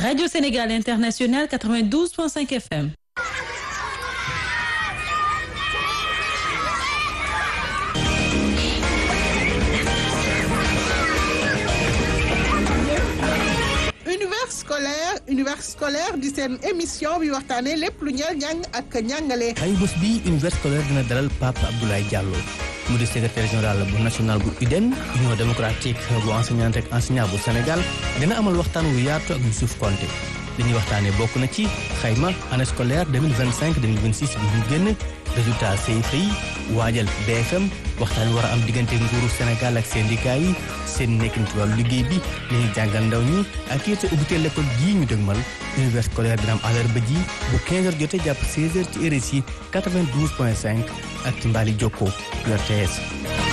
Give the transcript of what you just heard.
Radio Sénégal International 92.5 FM. univers scolaire univers scolaire di seen émission bi waxtaanee lépp lu ñeel njàng ak njàngale. ay bés bi univers scolaire dina dalal Pape Abdoulaye Diallo mu di secrétaire général bu national bu UDEN union démocratique bu enseignante ak enseignant bu Sénégal dina amal waxtaan wu yaatu ak Youssouf Konté li ñuy waxtaanee bokk na ci xayma année scolaire 2025 2026 bi ñu génn résultat CFEE yi waajal BFM waxtaan wi war a am diggante nguuru Sénégal ak syndicat yi seen nekkin ci wàllu liggéey bi li ñuy jàngal ndaw ñi ak it ubbiteel l'école gii ñu dëgmal univers scolaire dina am àllarba ji bu 15h jotee jàpp 16h ci RSI 92.5 ak ci mbaali Jokko RTS